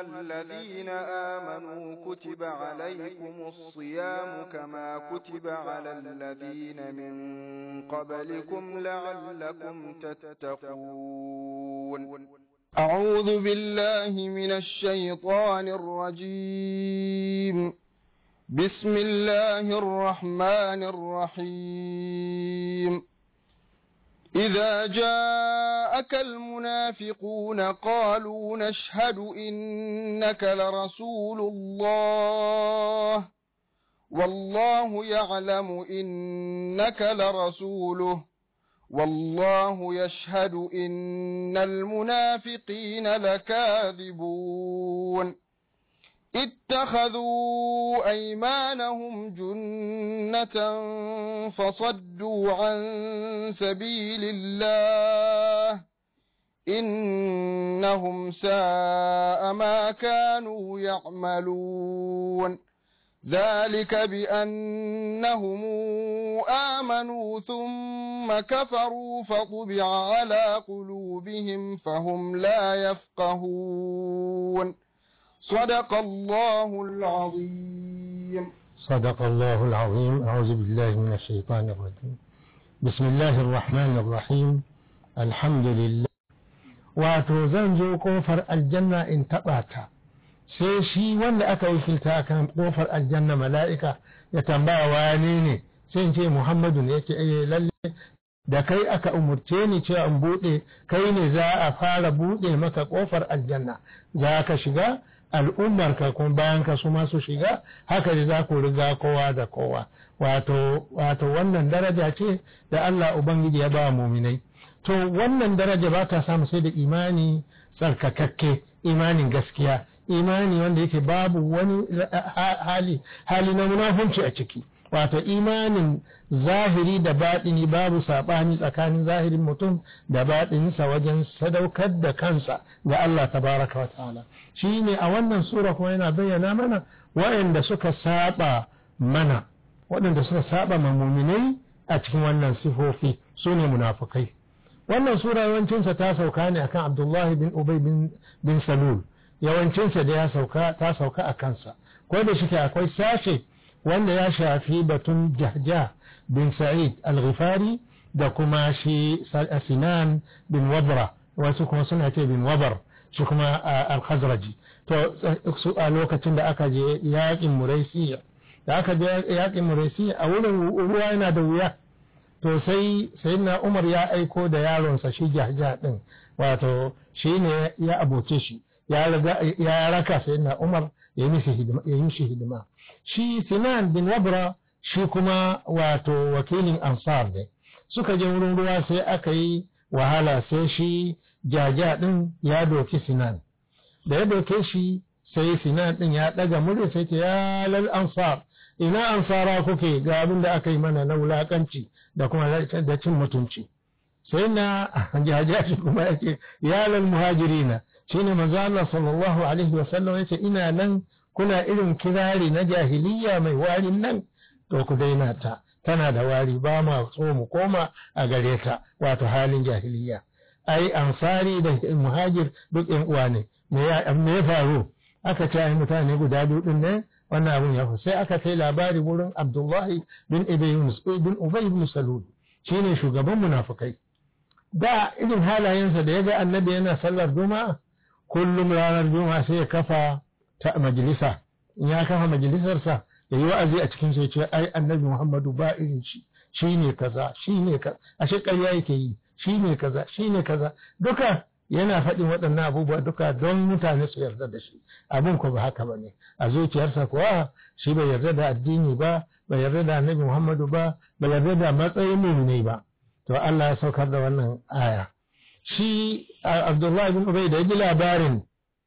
الذين آمنوا كتب عليكم الصيام كما كتب على الذين من قبلكم لعلكم تتقون أعوذ بالله من الشيطان الرجيم بسم الله الرحمن الرحيم إذا جاءك المنافقون قالوا نشهد إنك لرسول الله والله يعلم إنك لرسوله والله يشهد إن المنافقين لكاذبون اتخذوا أيمانهم جنة فصدوا عن سبيل الله إنهم ساء ما كانوا يعملون ذلك بأنهم آمنوا ثم كفروا فطبع على قلوبهم فهم لا يفقهون صدق الله العظيم صدق الله العظيم أعوذ بالله من الشيطان الرجيم بسم الله الرحمن الرحيم الحمد لله wato zan zo kofar aljanna in taɓa ta sai shi wanda aka yi filta kan kofar aljanna mala'ika ya tambaya wane ne sai in ce muhammadu ne yake eh lalle da kai aka umurce ni cewa in buɗe kai ne za a fara buɗe maka kofar aljanna za ka shiga al'ummar ka kuma bayan ka su masu shiga haka ne za ku riga kowa da kowa wato wato wannan daraja ce da Allah ubangiji ya ba muminai to wannan daraja ba ta samu sai da imani tsarkakakke imanin gaskiya imani wanda yake babu wani hali hali na munafunci a ciki wato imanin zahiri da baɗini babu saɓani tsakanin zahirin mutum da baɗininsa wajen sadaukar da kansa ga Allah tabaraka wa ta'ala shi ne a wannan sura kuma yana bayyana mana waɗanda suka saba mana waɗanda suka saba ma muminai a cikin wannan sifofi su ne munafukai wannan sura yawancinsa ta sauka ne akan abdullahi bin ubay bin salul yawancinsa da ya sauka ta sauka a kansa ko da shi akwai sashe wanda ya shafi batun jahja bin sa'id al-ghifari da kuma shi sinan bin wabra wasu kuma suna ce bin wabar shi kuma al-khazraji to su a lokacin da aka je yaƙin muraisiya da aka je yaƙin muraisiya a wurin ruwa yana da wuya to sai sayyidina umar ya aiko da yaronsa shi jahja din wato shi ne ya aboce shi ya raka sayyidina umar ya yi mishi hidima shi sinan bin wabra shi kuma wato wakilin ansar ne suka je wurin ruwa sai aka yi wahala sai shi jaja din ya doki sinan da ya doke shi sai sinan din ya daga murya sai ce ya lal ansar ina ansara kuke ga abin da aka yi mana na wulakanci da kuma da cin mutunci sai na jaja shi kuma yake ya lal muhajirina shine manzo Allah sallallahu alaihi wasallam yace ina nan kuna irin kirari na jahiliya mai warin nan to ku daina ta tana da wari ba ma so mu koma a gare ta wato halin jahiliya ai ansari da muhajir duk yan uwa ne me ya me ya faru aka ce ai mutane guda biyu din ne wannan abun ya faru sai aka kai labari wurin Abdullahi bin Ubay bin Ubay bin Salul shine shugaban munafikai da irin halayensa da ya ga annabi yana sallar juma'a kullum ranar juma'a sai ya kafa ta majalisa in ya kafa majalisarsa ya yi wa'azi a cikin sai ce ai annabi muhammadu ba irin shi shi ne kaza shi ne kaza ashe ƙarya yake yi shi ne kaza shi ne kaza duka yana faɗin waɗannan abubuwa duka don mutane su yarda da shi abin ko ba haka ba ne a zuciyarsa kuwa shi bai yarda da addini ba bai yarda da annabi muhammadu ba bai yarda da matsayin muminai ba to Allah ya saukar da wannan aya shi Abdullahi bin Ubay da ya ji labarin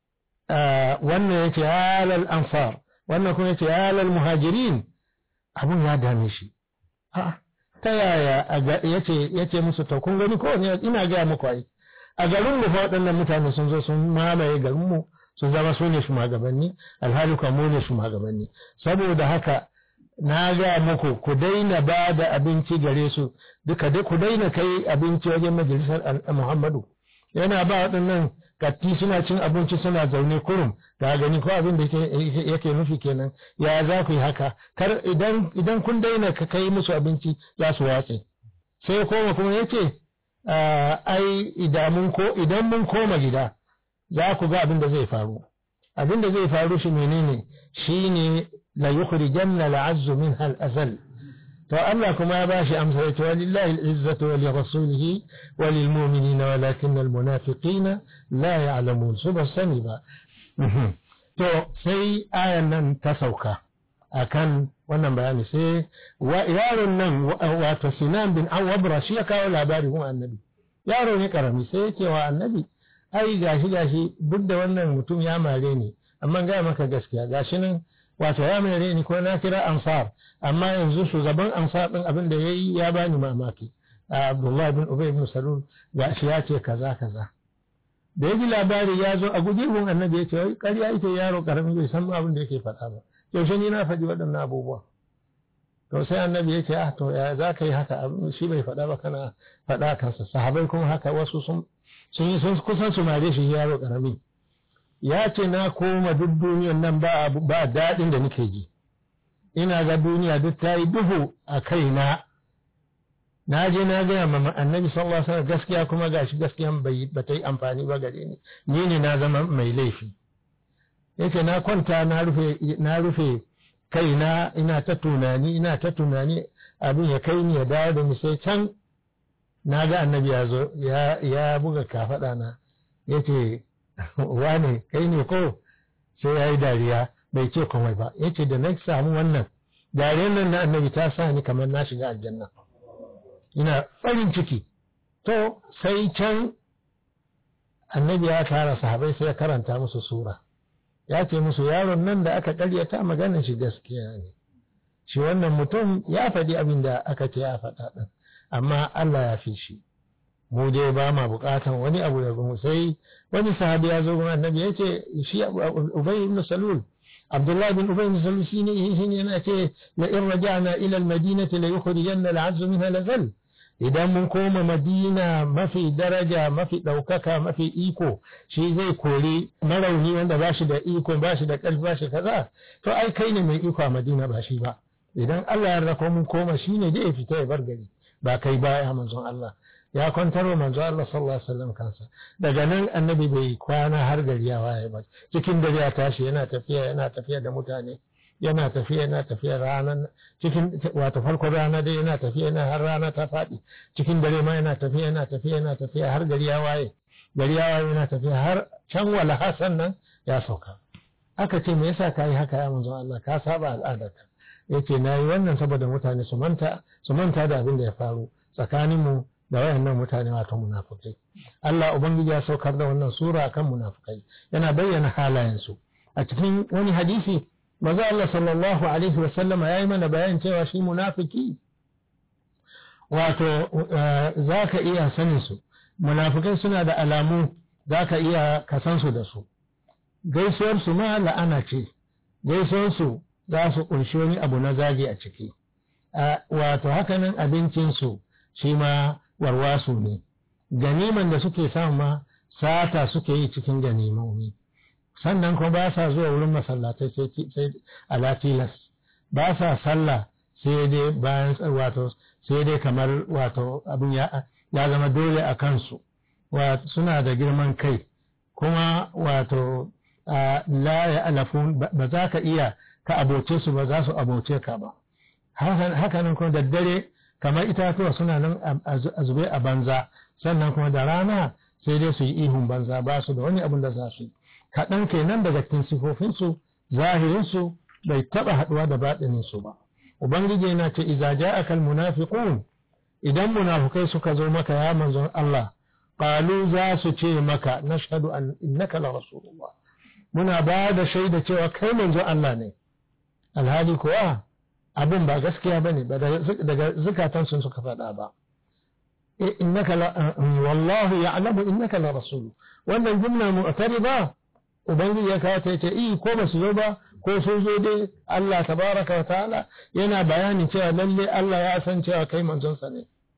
wannan yake halal ansar wannan kuma yake halal muhajirin abun ya dame shi ta yaya yace yace musu to kun gani ko ina ga muku ai a garin mu fa waɗannan mutane sun zo sun mamaye garin mu sun zama su ne shugabanni alhali kuma mu ne shugabanni saboda haka na ga muku ku daina ba da abinci gare su duka ku daina kai abinci wajen majalisar Muhammadu yana ba waɗannan katti suna cin abinci suna zaune kurum ga gani ko abin da yake nufi kenan ya za ku yi haka kar idan idan kun daina ka kai musu abinci za su watse sai koma kuma yace ai idan mun ko idan mun koma gida za ku ga abin da zai faru abin da zai faru shi menene shine la yukhrijanna al'azzu minha al-azal to Allah kuma ya bashi amsa yace walillahi al-izzatu wa li rasulihi wa lil mu'minina walakin al-munafiqina la ya'lamun su ba sani ba to sai ayan nan ta sauka akan wannan bayani sai yaron nan wato Sinan bin Awabra shi ya kawo labari kuma annabi yaro ne karami sai yake wa annabi ai gashi gashi duk da wannan mutum ya mare ni amma ga maka gaskiya gashi nan wato ya mare ni ko na kira ansar amma yanzu shugaban ansar din abin da yayi ya bani mamaki Abdullah bin Ubay bin Salul gashi ya ce kaza kaza da yaji labari ya zo a guje gun annabi ya ce wai ƙarya ita yaro karami bai san abin da yake faɗa ba yaushe ni na faɗi waɗannan abubuwa to sai annabi ya ce ah to ya za ka yi haka shi bai faɗa ba kana faɗa kansa sahabai kuma haka wasu sun sun yi sun kusan su mare shi yaro karami ya ce na koma duk duniyan nan ba ba daɗin da nake ji ina ga duniya duk ta yi duhu a kaina na je na gaya ma annabi sallallahu alaihi wasallam gaskiya kuma gashi gaskiyan bai ba ta yi amfani ba gare ni ni ne na zama mai laifi yace na kwanta na rufe na rufe kaina ina ta tunani ina ta tunani abin ya kai ni ya dawo da ni sai can na ga annabi ya zo ya buga kafaɗa na ya ce wane kai ne ko sai ya yi dariya bai ce komai ba ya ce da na samu wannan dariyar nan na annabi ta sa ni kamar na shiga aljanna ina farin ciki to sai can annabi ya tara sahabai sai ya karanta musu sura ya ce musu yaron nan da aka karyata maganin shi gaskiya ne shi wannan mutum ya faɗi abin da aka ce ya faɗa ɗin amma Allah ya fi shi mu dai ba ma buƙatan wani abu da mu sai wani sahabi ya zo gun annabi ya ce shi Ubay ibn Salul Abdullah bin Ubay ibn Salul shine shine yana ce la in raja'na ila al-madinati la yukhrijanna al-'azzu minha lazal idan mun koma madina mafi daraja mafi ɗaukaka mafi iko shi zai kori marauni wanda ba shi da iko ba shi da ƙarfi ba shi kaza to ai kai ne mai iko a madina ba shi ba idan Allah ya rako mun koma shi ne zai fita ya bar gari ba kai ba ya manzon Allah ya kwantar wa manzon Allah sallallahu alaihi wasallam kansa daga nan annabi bai kwana har gari ya waye ba cikin dare ya tashi yana tafiya yana tafiya da mutane yana tafiya yana tafiya ranar cikin wato farkon rana dai yana tafiya yana har rana ta faɗi cikin dare ma yana tafiya yana tafiya yana tafiya har gari ya waye gari ya waye yana tafiya har can wala hasan nan ya sauka aka ce me yasa kai haka ya manzon Allah ka saba al'adarka yace nayi wannan saboda mutane su manta su manta da abin da ya faru tsakanin mu da wayannan mutane wato munafikai Allah ubangiji ya saukar da wannan sura akan munafikai yana bayyana halayensu a cikin wani hadisi maza Allah sallallahu Alaihi wasallama ya yi mana bayan cewa shi munafiki wato za ka iya sanin su munafikai suna da alamu za ka iya kasansu da su gaisuwarsu ma la'ana ce gaisuwarsu za su ƙunshi wani abu na zagi a ciki wato hakanan abincinsu shi ma warwasu ne ganiman da suke samu ma sata suke yi cikin ganimomi sannan kuma ba sa zuwa wurin masallatai sai ala tilas ba sa sallah sai dai bayan wato sai dai kamar wato abin ya zama dole a kansu suna da girman kai kuma wato la ya alafun ba za ka iya ka aboce su ba za su aboce ka ba hakanan kuma da dare kamar itatuwa suna nan a zube a banza sannan kuma da rana sai dai su yi ihun banza ba su da wani abin da za su yi kaɗan kenan daga cikin sifofinsu zahirinsu bai taɓa haɗuwa da baɗininsu ba ubangiji yana ce iza ja'aka almunafiqun idan munafukai suka zo maka ya manzon Allah qalu za su ce maka nashhadu an innaka la rasulullah muna ba da shaida cewa kai manzon Allah ne alhali kuwa abin ba gaskiya bane ba daga zukatan sun suka faɗa ba innaka la wallahu ya'lamu innaka la rasul wannan jumla mu'tarida ubangiji ya kawo ta yace i ko ba su zo ba ko sun zo dai Allah tabaraka wa ta'ala yana bayani cewa lalle Allah ya san cewa kai manzon sa ne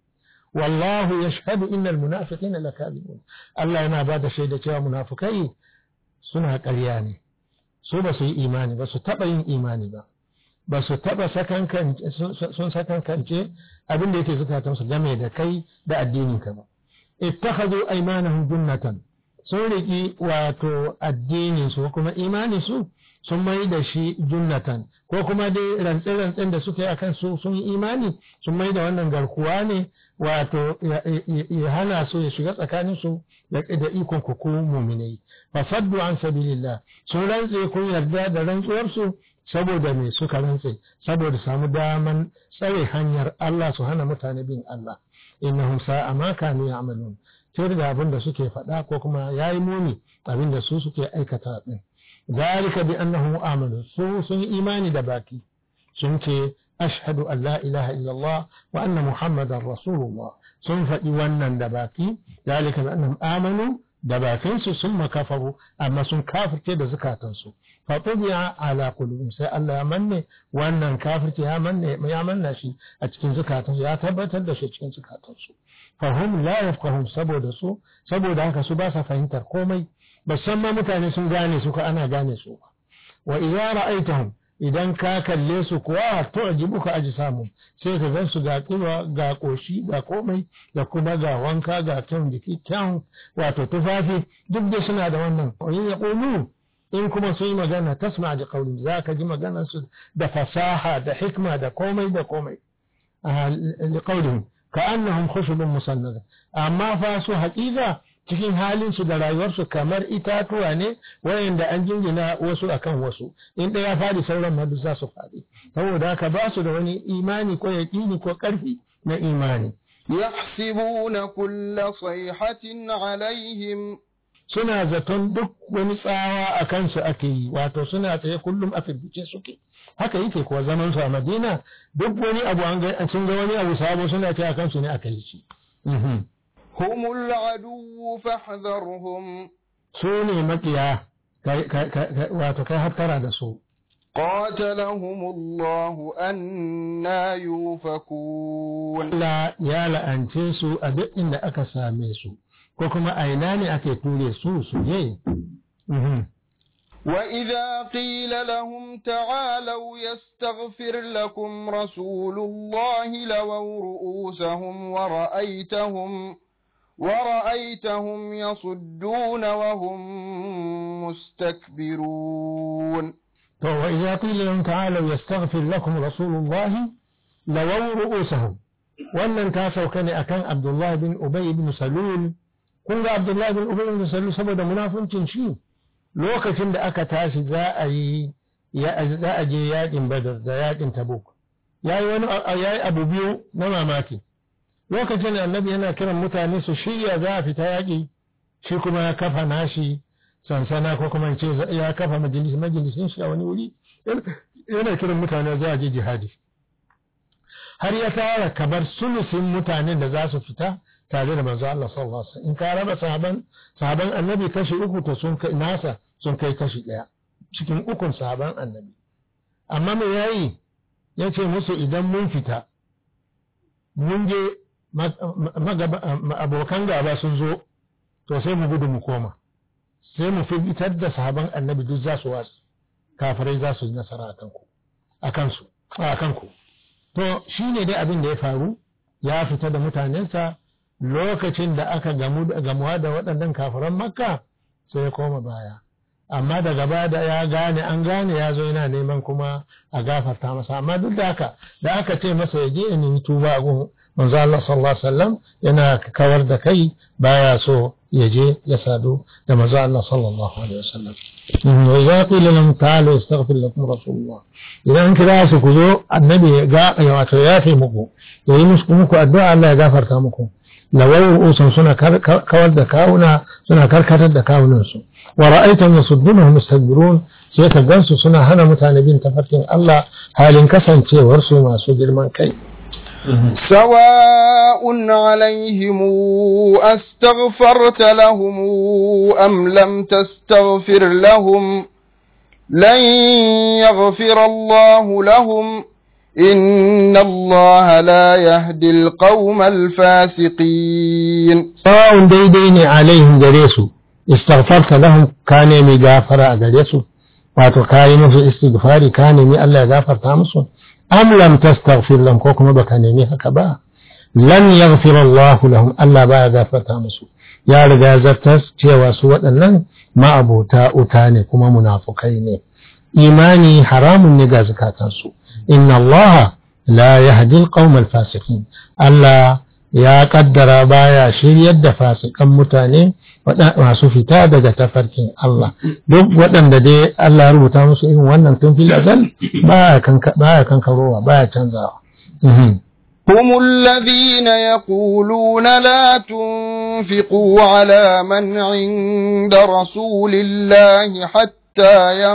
wallahu yashhadu innal munafiqina lakadibun Allah yana ba da shaida cewa munafukai suna ƙarya ne su ba su yi imani ba su taɓa yin imani ba ba su taɓa sun sakankance abin da yake zukatansu game da kai da addininka ba ittakhadhu aymanahum junnatan sun riki wato addinin su kuma imani su sun mai da shi junnatan ko kuma dai rantse-rantsen da suka yi akan su sun yi imani sun mai da wannan garkuwa ne wato ya hana su ya shiga tsakanin su da ikon ku muminai fa saddu an sabilillah sun rantse kun yarda da rantsuwar su saboda me suka rantse saboda samu daman tsare hanyar Allah su hana mutane bin Allah innahum sa'a ma kanu ya'malun sai da abin da suke faɗa ko kuma yayi muni abin da su suke aikata din zalika bi annahum amanu su sun imani da baki sun ce ashhadu an la ilaha illallah wa anna muhammadar rasulullah sun faɗi wannan da baki zalika bi annahum amanu da bakinsu sun makafaru amma sun kafirce da zukatansu fatubiya ala qulubihim sai Allah ya manne wannan kafirce ya manne ya manna shi a cikin zukatansu ya tabbatar da shi cikin zukatansu fahum la yafqahun saboda su saboda haka su ba sa fahimtar komai ma mutane sun gane su ko ana gane su wa idza ra'aitahum idan ka kalle su kuwa tu'jibuka ajsamu sai ka gan su ga kiba ga koshi ga komai da kuma ga wanka ga kyan jiki kyan wato tufafi duk da suna da wannan in ya qulu in kuma sun yi magana tasma da qawli za ka ji maganar su da fasaha da hikma da komai da komai li qawlihim ka'annahum khushubun musannada amma fa su haƙiƙa cikin halinsu da rayuwarsu kamar itatuwa ne wayanda an jingina wasu akan wasu in ɗaya faɗi sauran ma za su faɗi saboda haka ba su da wani imani ko yaƙini ko ƙarfi na imani يحسبون كل صيحة عليهم suna zaton duk wani tsawa a kansu ake yi wato suna tsaye kullum a firgice suke haka yake kuwa zaman su a madina duk wani abu an ga sun ga wani abu sabo suna ce a kansu ne aka yi shi هم العدو فاحذرهم su ne makiya wato kai hattara da su قاتلهم الله أنا يوفكون Allah ya la'ance su a duk inda aka same su ko kuma a ina ne ake ture su su je وإذا قيل لهم تعالوا يستغفر لكم رسول الله لووا رؤوسهم ورأيتهم ورأيتهم يصدون وهم مستكبرون وإذا قيل لهم تعالوا يستغفر لكم رسول الله لووا رؤوسهم wannan ta sauka ne akan Abdullah bin Ubay bin Salul kun ga Abdullah bin Ubay bin Salul saboda munafuncin shi lokacin da aka tashi za a yi za a je yakin Badar da yakin Tabuk yayi wani yayi abu biyu na mamaki lokacin da Annabi yana kiran mutane su shirya za a fita yaki shi kuma ya kafa nashi sansana ko kuma ce ya kafa majalis majalisin shi a wani wuri yana kiran mutane za a je jihadi har ya tara kamar sulusin mutanen da za su fita tare da manzo Allah sallallahu alaihi in ka raba sahaban sahaban annabi kashi uku to sun kai nasa sun kai kashi daya cikin ukun sahaban annabi amma me yayi yace musu idan mun fita mun je abokan gaba sun zo to sai mu gudu mu koma sai mu fitar da sahaban annabi duk za su wasu kafirai za su yi nasara a kanku a kansu a kanku to shi ne dai abin da ya faru ya fita da mutanensa lokacin da aka gamuwa da waɗannan kafiran makka sai ya koma baya amma daga baya da ya gane an gane ya zo yana neman kuma a gafarta masa amma duk da haka da aka ce masa ya je in tuba a gun manzo Allah sallallahu alaihi wasallam yana kawar da kai baya so ya je ya sadu da manzo Allah sallallahu alaihi wasallam wa idza qila lahum ta'alu astaghfir lakum rasulullah idan kira su ku zo annabi ga ya wato ya fi muku yayi musu muku addu'a Allah ya gafarta muku lawai usun suna kawar da kawuna suna karkatar da kawunan su wa ra'aytum yasuddunhum mustakbirun sai ka gansu suna hana mutane bin tafarkin Allah halin kasancewar su masu girman kai سواء عليهم أستغفرت لهم أم لم تستغفر لهم لن يغفر الله لهم إن الله لا يهدي القوم الفاسقين sawa'un daidai ne alaihim gare su istaghfarta lahum ka nemi gafara a gare su wato ka yi musu istighfari ka nemi Allah ya gafarta musu am lam tastaghfir lahum ko kuma baka nemi haka ba lan yaghfir Allah lahum Allah ba ya gafarta musu ya riga zartas cewa su waɗannan ma'abota uta ne kuma munafukai ne imani haramun ne ga zakatansu inna Allah la yahdi al-qawm al-fasiqin Allah ya kaddara baya shiryar da fasikan mutane masu fita daga tafarkin Allah duk waɗanda dai Allah ya rubuta musu irin wannan tun fil azal baya kankarowa baya canzawa هم الذين يقولون لا تنفقوا على من عند رسول الله حتى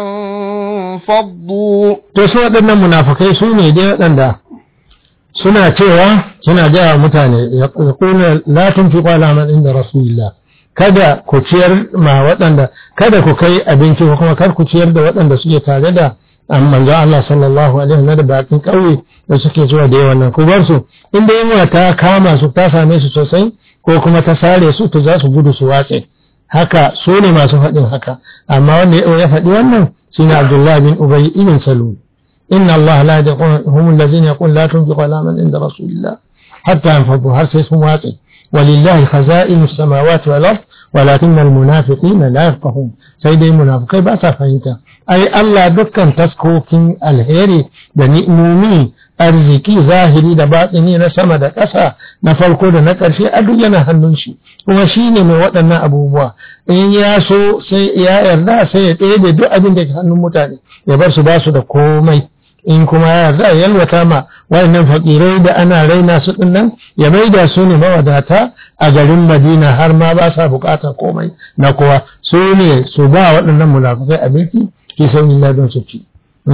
ينفضوا to su waɗannan munafukai su ne dai waɗanda suna cewa suna gaya wa mutane ya kuna la tunfiqu ala man inda rasulillah kada ku ciyar ma waɗanda kada ku kai abinci ko kuma kar ku ciyar da waɗanda suke tare da manzo Allah sallallahu alaihi wasallam da bakin ƙauye da suke zuwa da yawan nan ku bar su inda yunwa ta kama su ta same su sosai ko kuma ta sare su to za su gudu su watse haka su ne masu faɗin haka amma wanda ya faɗi wannan shine Abdullah bin Ubay ibn Salul inna Allah la yaqul hum allazina yaqul la tunfiqu ala man inda rasulillah hatta yanfadu har sai sun watse ولله خزائن السماوات والأرض ولكن المنافقين لا يفقهون سيدي منافقين بأسا فهمتا أي الله دكان تسكوكين الهيري da ni'imomi arziki zahiri da batsini na sama da ƙasa na farko da na ƙarshe a duk yana hannun shi kuma shi ne mai waɗannan abubuwa in ya so sai ya yarda sai ya ɗebe duk abin da ke hannun mutane ya bar su ba su da komai in kuma ya yarda ya yalwata ma wayannan fakirai da ana raina su din nan ya maida su ne mawadata a garin Madina har ma ba sa bukatar komai na kowa su ne su ba waɗannan munafikai abinci ki san illa don su ci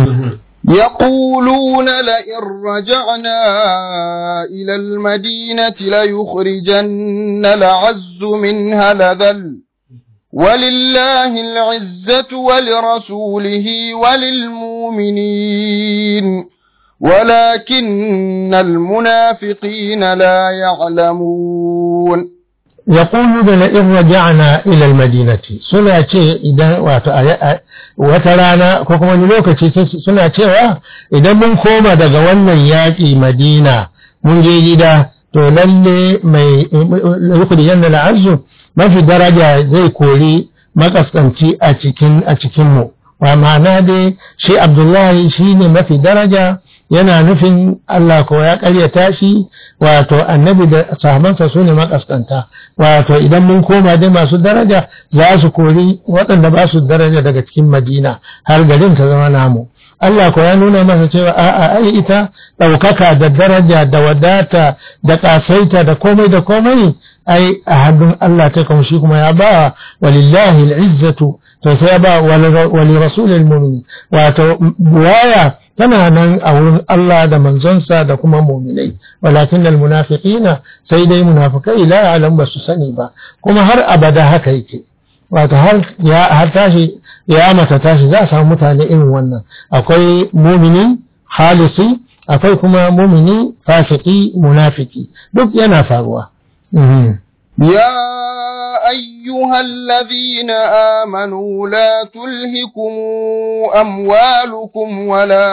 يقولون لئن رجعنا إلى المدينة ليخرجن العز منها لذل ولله العزة ولرسوله وللمؤمنين ولكن المنافقين لا يعلمون يقول لئن رجعنا إلى المدينة سنة إذا وترانا كوكما نلوكتي سنة إذا من كوما دقوانا ياتي مدينة من جيدا to lalle mai yukhrijanna al'azzu mafi daraja zai kori makaskanci a cikin a cikin mu wa ma'ana dai shi Abdullahi shine mafi daraja yana nufin Allah ko ya karyata shi wato annabi da sahabansa su ne makaskanta wato idan mun koma dai masu daraja za su kori waɗanda ba su daraja daga cikin madina har garin ta zama namu Allah ko ya nuna masa cewa a'a ai ita ɗaukaka da daraja da wadata da ƙasaita da komai da komai ai a hannun Allah ta kuma shi kuma ya ba walillahi al'izzatu to sai ya ba wali rasulil mu'min wato buwaya tana nan a wurin Allah da manzonsa da kuma mu'minai walakin al munafiqina sai dai munafikai la ya'lam ba su sani ba kuma har abada haka yake wato har ya har tashi ya mata tashi za a samu mutane irin wannan akwai mumini halisi akwai kuma mumini fasiki munafiki duk yana faruwa يا أيها الذين آمنوا لا تلهكم أموالكم ولا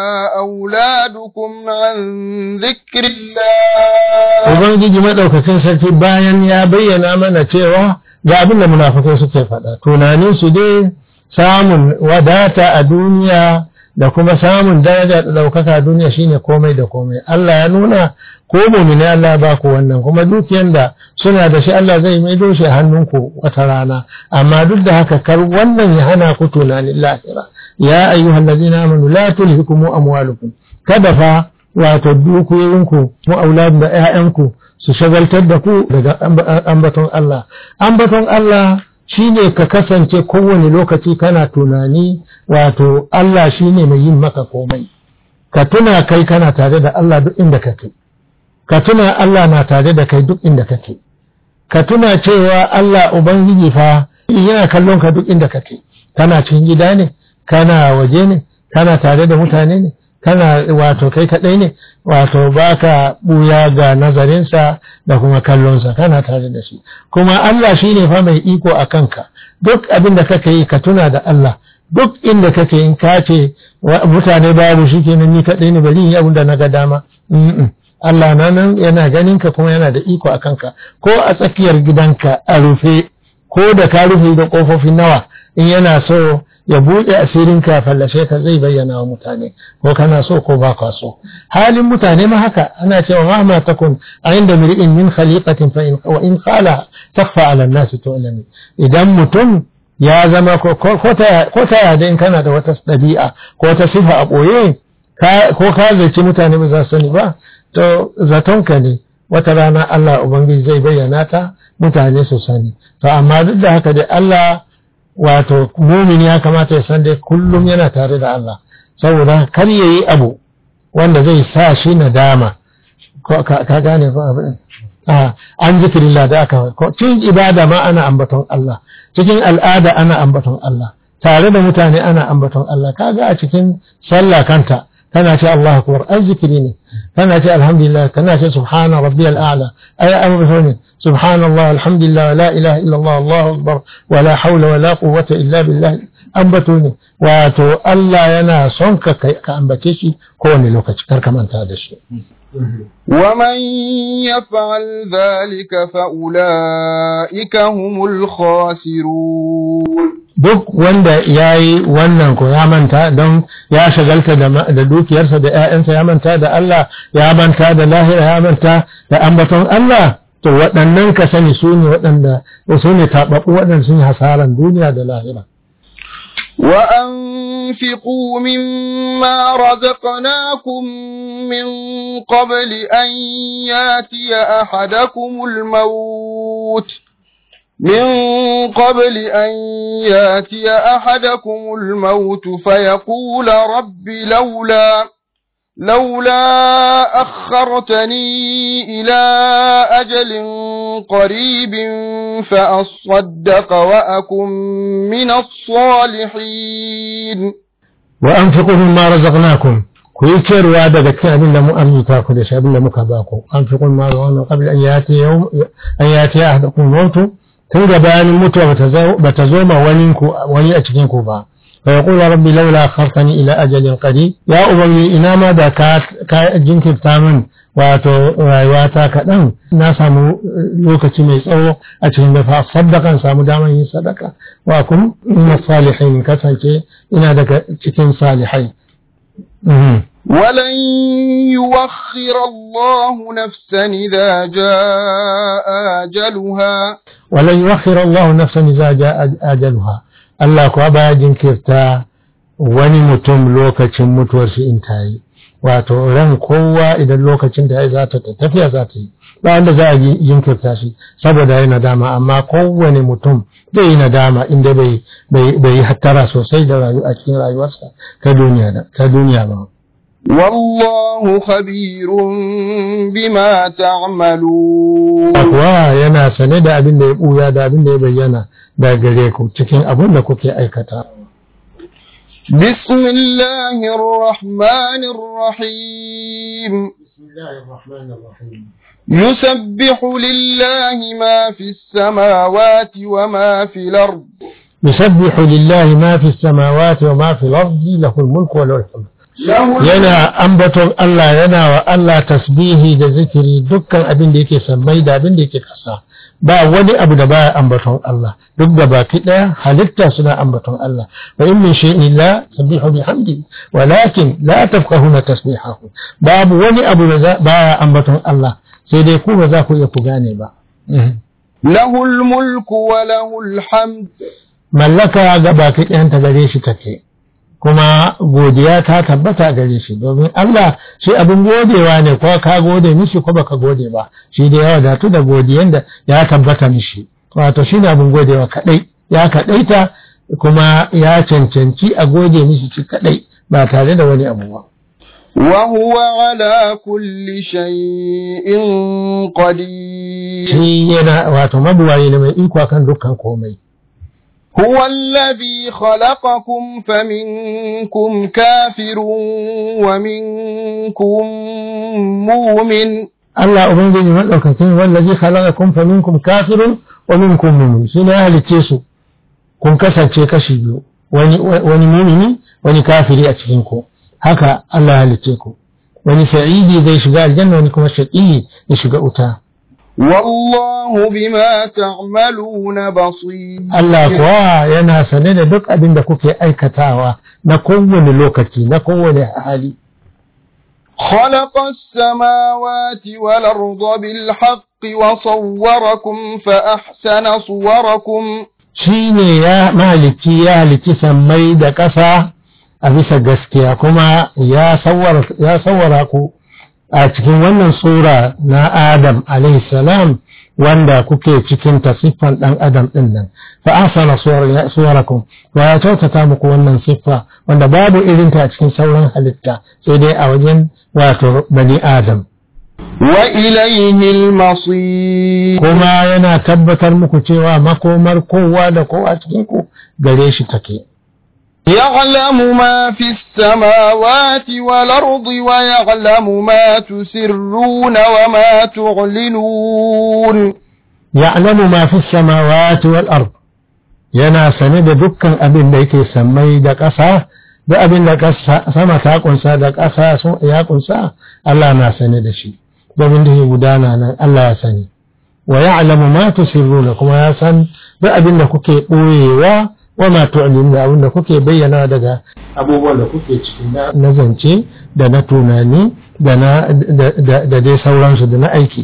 أولادكم عن ذكر الله Ubangiji maɗaukakin sarki bayan ya bayyana mana cewa ga abin da munafukai suke faɗa tunanin su dai samun wadata a duniya da kuma samun daraja da ɗaukaka a duniya shine komai da komai Allah ya nuna ko mumini Allah ba ku wannan kuma dukiyan da suna da shi Allah zai maido shi a hannunku wata rana amma duk da haka kar wannan ya hana ku tunanin lahira ya ayyuhal ladina amanu la tulhikum amwalukum kada fa wato dukiyoyinku mu aulad da ƴaƴanku su shagaltar da ku daga ambaton Allah ambaton Allah shine ka kasance kowane lokaci kana tunani wato Allah shine mai yin maka komai ka tuna kai kana tare da Allah duk inda kake ka tuna Allah na tare da kai duk inda kake ka tuna cewa Allah ubangiji fa yana kallon ka duk inda kake kana cikin gida ne kana waje ne kana tare da mutane ne kana wato kai kaɗai ne wato baka ɓuya ga nazarinsa da kuma kallonsa kana tare da shi kuma Allah shi ne fa mai iko a kanka duk abin da kake yi ka tuna da Allah duk inda kake in ka ce mutane babu shi kenan ni kaɗai ne bari yi abin da na ga dama Allah na nan yana ganin ka kuma yana da iko a kanka ko a tsakiyar gidanka a rufe ko da ka rufe da ƙofofin nawa in yana so ya buɗe asirin ka fallashe ka zai bayyana wa mutane ko kana so ko ba ka so halin mutane ma haka ana cewa ma ma takun a inda mir'in min khaliqatin fa in wa in qala takfa ala an-nas tu'lami idan mutum ya zama ko ko ta ko ta yada in kana da wata dabi'a ko ta sifa a boye ko ka zaci mutane ba za su sani ba to zatonka ne wata rana Allah ubangiji zai bayyana ta mutane su sani to amma duk da haka dai Allah wato mumin ya kamata ya san dai kullum yana tare da Allah saboda kar ya yi abu wanda zai sa shi nadama ka gane ko abin an zikirillah da aka cikin ibada ma ana ambaton Allah cikin al'ada ana ambaton Allah tare da mutane ana ambaton Allah kaga a cikin sallah kanta kana ce Allah akbar an zikiri ne kana ce alhamdulillah kana ce subhana rabbiyal a'la ay amru ne subhanallah alhamdulillah la ilaha illa Allah Allahu akbar wala hawla wala quwwata illa billah ambato ne wato Allah yana son ka ka ambace shi kowane lokaci kar ka manta da shi ومن يفعل ذلك فأولئك هم الخاسرون duk wanda ya yi wannan ko ya manta don ya shagalta da dukiyarsa da ‘ya'yansa ya manta da Allah ya manta da lahira ya manta da ambaton Allah to waɗannan ka sani su ne waɗanda su ne taɓaɓɓu waɗanda sun yi hasaran duniya da lahira. وأنفقوا مما رزقناكم من قبل أن ياتي أحدكم الموت من قبل أن ياتي أحدكم الموت فيقول رب لولا لولا أخرتني إلى أجل قريب فأصدق وأكن من الصالحين وأنفقوا مما رزقناكم kuyi ciyarwa daga cikin abin da mu arzuta ku da shi abin da muka ba ku an fi kun ma wannan qabla an yati yawm an yati ahadakum mautu tun gabanin mutuwa bata zo ma wani ku wani a cikin ku ba fa yaqulu rabbi laula akhartani ila ajalin qarib ya ubangi ina ma da ka ka jinkirta min wato rayuwata kaɗan na samu lokaci mai tsawo a cikin da fa saddakan samu damar yin sadaka wa kun ina salihin kasance ina daga cikin salihai ولن يوخر الله نفسا إذا جاء أجلها ولن يوخر الله نفسا إذا جاء أجلها Allah kuwa baya jinkirta wani mutum lokacin mutuwar shi in ta yi wato ran kowa idan lokacin da ya za ta tafiya za ta yi ba wanda za a jinkirta shi saboda ya nadama amma kowane mutum zai yi nadama inda bai yi hattara sosai da rayu a cikin rayuwarsa ta duniya ba والله خبير بما تعملون Akwa yana sane da abin da ya ɓuya da abin da ya bayyana da gare ku cikin abin da kuke aikata. بسم الله الرحمن الرحيم بسم الله الرحمن الرحيم يسبح لله ما في السماوات وما في الأرض يسبح لله ما في السماوات وما في الأرض له الملك وله الحمد yana ambaton Allah yana wa Allah tasbihi da zikiri dukkan abin da yake sammai da abin da yake kasa ba wani abu da baya ambaton Allah duk da baki daya halitta suna ambaton Allah wa in min shay'in la sabbihu bihamdi walakin la tafqahuna tasbihahu babu wani abu da baya ambaton Allah sai dai ku ba za ku iya ku gane ba له الملك وله الحمد mallaka ga baki ɗayanta gare shi take kuma godiya ta tabbata gare shi domin Allah shi abin godewa ne ko ka gode mishi ko baka gode ba shi da ya wadatu da godiyan da ya tabbata mishi wato shi ne abin godewa kadai ya kadaita kuma ya cancanci a gode mishi shi kadai ba tare da wani abu ba وهو على كل شيء قدير shi yana wato mabuwaye ne mai iko kan dukkan komai هو الذي خلقكم فمنكم كافر ومنكم مؤمن Allah Ubangiji maɗaukakin wallazi khalaqakum fa minkum kafirun wa minkum mu'min shi ne ya halicce su kun kasance kashi biyu wani wani mumini wani kafiri a cikin ku haka Allah ya halicce ku wani sa'idi zai shiga aljanna wani kuma shaqi ya shiga wuta والله بما تعملون بصير Allah kuwa yana sane da duk abin da kuke aikatawa na kowane lokaci na kowane hali خلق السماوات والأرض بالحق وصوركم فأحسن صوركم shi ne ya mahalicci ya halicci sammai da ƙasa a bisa gaskiya kuma ya sawara ku a cikin wannan sura na Adam salam wanda kuke cikin siffan ɗan Adam ɗin nan fa asana suwarakum wa ya kyautata muku wannan siffa wanda babu irinta a cikin sauran halitta sai dai a wajen wato bani Adam وإليه المصير kuma yana tabbatar muku cewa makomar kowa da kowa cikin ku gare shi take يعلم ما في السماوات والأرض ويعلم ما تسرون وما تعلنون يعلم ما في السماوات والأرض yana sane da dukkan abin da yake sammai da ƙasa da abin da sama ta kunsa da ƙasa ya kunsa Allah na sane da shi domin da ke gudana nan Allah ya sani wa ya'lamu ma tusirruna kuma ya san duk abin da kuke ɓoyewa wa ma tu'linu da abin da kuke bayyana daga abubuwan da kuke ciki na zance da na tunani da na da dai sauransu da na aiki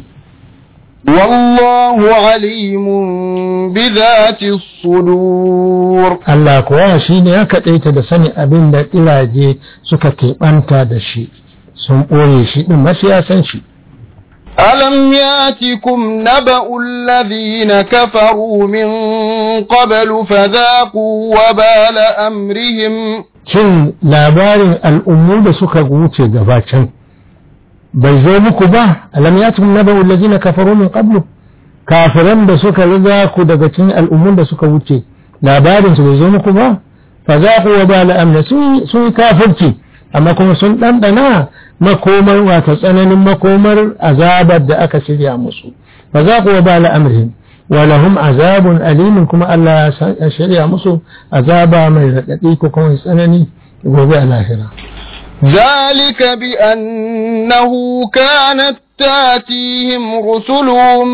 والله عليم بذات الصدور Allah kuwa shi ne ya kaɗaita da sani abin da ƙiraje suka keɓanta da shi sun ɓoye shi ɗin masu ya san shi ألم ياتكم نبأ الذين كفروا من قبل فذاقوا وبال أمرهم Shin labarin al'ummu da suka wuce gabacin bai zo muku ba, alam ya cikin naba ulazi na kafaru min qablu kafiran da suka riga ku daga cikin al'ummun da suka wuce labarin su bai zo muku ba, fa za ku wa ba la'amna sun yi kafirci, amma kuma sun ɗanɗana makomar wata tsananin makomar azabar da aka shirya musu, fa za ku wa ba la'amrihim. ولهم عذاب أليم كما الله شريع مصر عذاب من ردئيك كما يسألني وبيع الآخرة ذلك بأنه كانت تاتيهم رسلهم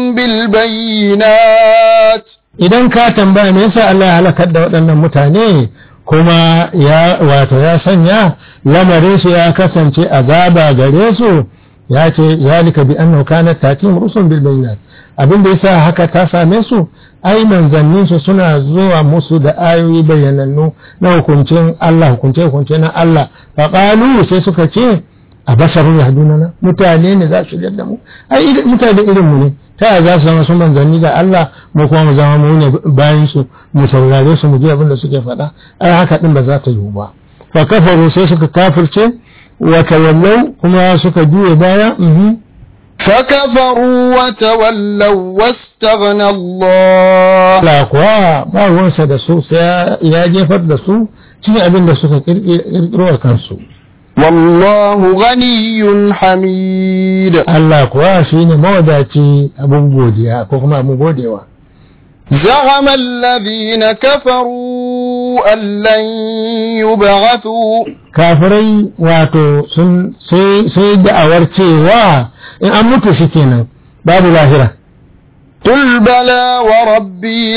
بالبينات idan ka tambaya me yasa Allah ya halakar da waɗannan mutane kuma ya wato ya sanya lamarin su ya kasance azaba gare su ya ce zalika bi annahu kanat tatihim rusul bil bayyinat abin da yasa haka ta same su ai manzannin su suna zuwa musu da ayoyi bayyanannu na hukuncin Allah hukunce hukunce na Allah fa qalu sai suka ce a basarun yahduna mutane ne za su da mu ai mutane irin mu ne ta yaya za su zama su manzanni da Allah mu kuma mu zama mu ne bayan su mu saurare su mu ji abin da suke faɗa ai haka din ba za ta yiwu ba fa kafaru sai suka kafirce wa tawallau kuma suka juye baya فكفروا وتولوا واستغنى الله Allah kuwa ba ruwansa da su sai ya jefar da su cikin abin da suka kirkiro kansu والله غني حميد Allah kuwa shine mawadaci abin godiya ko kuma abin godewa زعم الذين كفروا أن لن يبعثوا kafirai wato sun sai da'awar cewa in an mutu shi kenan babu lahira قل بلى وربي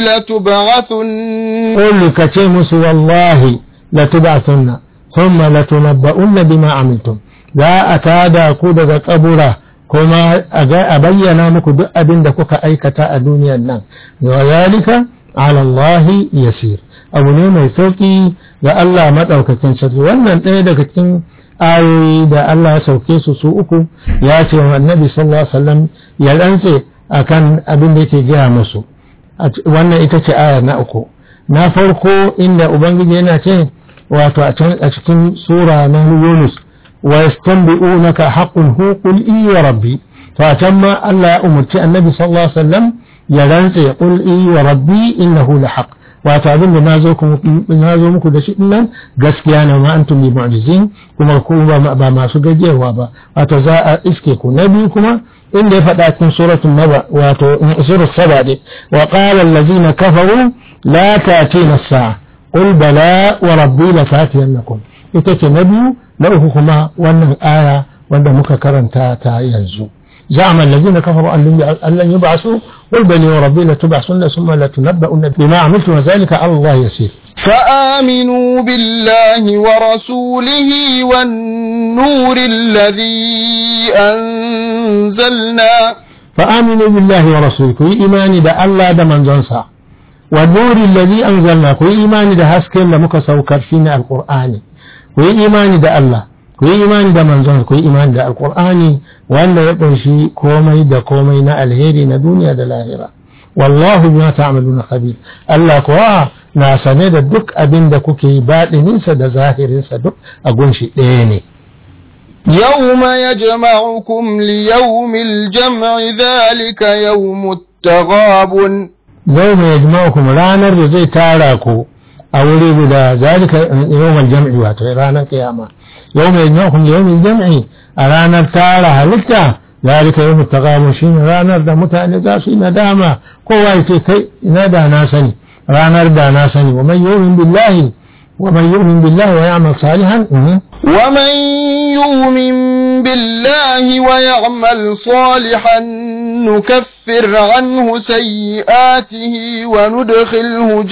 لتبعثن قل كتي musu wallahi latub'athunna thumma latunabba'unna bima amiltum za a tada ku daga kabura kuma a bayyana muku duk abin da kuka aikata a duniyar nan wa zalika ala Allah yasir abu ne mai sauki ga Allah madaukakin sarki wannan ɗaya daga cikin ayoyi da Allah ya sauke su su uku ya ce wa annabi sallallahu alaihi wasallam ya rantse akan abin da yake gaya musu wannan ita ce aya na uku na farko inda ubangiji yana ce wato a cikin sura na Yunus wa yastanbi'unaka haqqun hu qul i wa rabbi to a can ma Allah ya umarci annabi sallallahu alaihi wasallam ya rantse qul i wa rabbi innahu la haqq wato abin da na zo muku da shi nan gaskiya ne ma antum bi mu'jizin kuma ku ba masu gajiyarwa ba wato za a iske ku na biyu kuma inda ya faɗa cikin suratul naba wato surat saba ne wa qala allazina kafaru la ta'tina as-sa'a qul bala wa rabbi la ta'tiyannakum ita ce na biyu na uku kuma wannan aya wanda muka karanta ta yanzu زعم الذين كفروا أن لن يبعثوا قل بني وربي لتبعثن ثم لتنبؤن بما عملتم وذلك على الله يسير فآمنوا بالله ورسوله والنور الذي أنزلنا فآمنوا بالله ورسوله كي إيماني دا الله دا من زنسا والنور الذي أنزلنا كي إيماني دا هسكين لمك سوكر فينا القرآن كي إيماني دا الله ku yi imani da manzon ku yi imani da alkur'ani wanda ya kunshi komai da komai na alheri na duniya da lahira wallahu bima ta'maluna khabir Allah kuwa na sane da duk abin da kuke yi baɗininsa da zahirinsa duk a gunshi ɗaya ne يوم يجمعكم ليوم الجمع ذلك يوم التغاب يوم يجمعكم ranar da zai tara ku a wuri guda zalika yawmal jam'i wato ranar kiyama يوم يجمعكم ليوم الجمع أرانا تارا هلتا ذلك يوم التغامر شين رانا دا متعني دا شين داما قوة كي نادى ناسني رانا دا ناسني ومن يؤمن بالله ومن يؤمن بالله ويعمل صالحا ومن يؤمن بالله ويعمل صالحا نكفر عنه سيئاته وندخله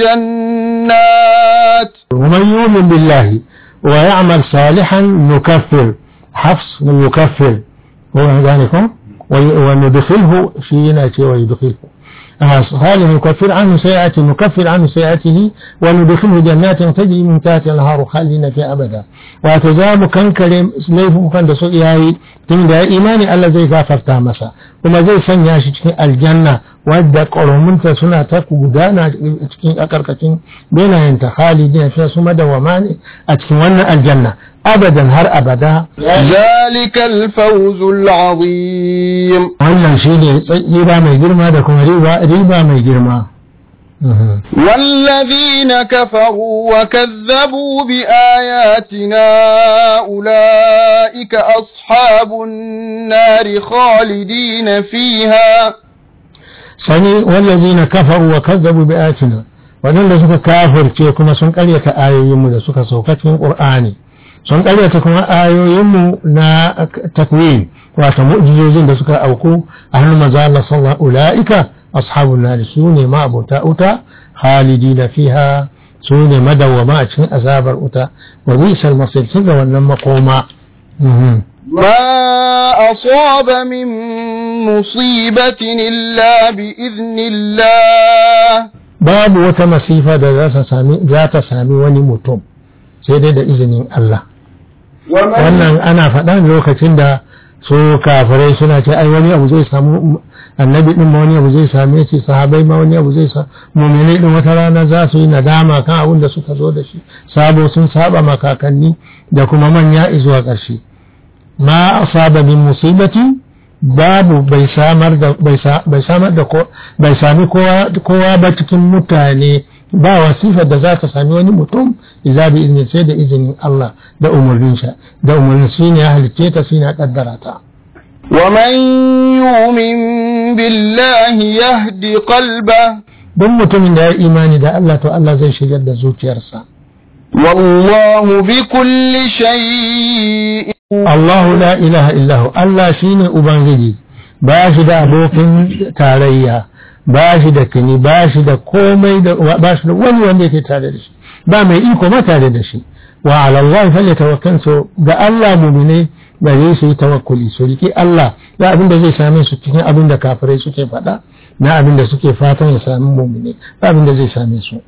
جنات ومن يؤمن بالله ويعمل صالحا نكفر حفص يكفر هو ذلك وندخله فينا ويدخله صالح نكفر عنه سيئاته نكفر عنه سيئاته وندخله جنات تجري من تحتها الانهار خالدين فيها ابدا وتزام كان كريم ليفو كان da su yayi tun da imani Allah zai gafarta masa kuma zai sanya shi cikin aljanna wadda ƙorominta suna ta gudana cikin akarkacin benayen ta khalidin fiya su madawama ne a cikin wannan aljanna abadan har abada ذلك الفوز العظيم wannan shi ne riba mai girma da kuma riba mai girma والذين كفروا وكذبوا بآياتنا أولئك أصحاب النار خالدين فيها sani wallazina kafaru wa kazzabu bi ayatina wadanda suka kafirce kuma sun karyata ayoyinmu da suka sauka cikin qur'ani sun karyata kuma ayoyinmu na takwin wato mu'jizozin da suka auku a hannun manzo Allah sallallahu ulaika ashabun nar su ne ma abota uta khalidina fiha su ne madawwama a cikin azabar uta wa bisal masir sun ga wannan makoma ما أصاب من مصيبة إلا بإذن الله babu wata masifa da za ta sami wani mutum sai dai da izinin Allah wannan ana faɗa lokacin da su kafirai suna ce ai wani abu zai samu annabi din ma wani abu zai same shi sahabai ma wani abu zai sa mu'minai din wata rana za su yi nadama kan abin da suka zo da shi sabo sun saba makakanni da kuma manya izuwa ƙarshe ma asaba min musibati babu bai samar da bai samar da bai sami kowa ba cikin mutane ba wasifar da za ta sami wani mutum idza bi izinin sai da izinin Allah da umarnin sa da umarnin shi ne ya halicce ta shi ne ya kaddara ta ومن يؤمن بالله يهد قلبه don mutumin da ya imani da Allah to Allah zai shigar da zuciyarsa والله بكل شيء Allahu la ilaha illahu Allah shine ubangiji ba shi da abokin tarayya ba shi da kini ba shi da komai da ba shi da wani wanda yake tare da shi ba mai iko ma tare da shi wa ala Allah falyatawakkal so ga Allah mu'mine gare su yi tawakkuli su riki Allah da abin da zai same su cikin abin da kafirai suke faɗa na abin da suke fatan ya sami mu'mine ba abin da zai same su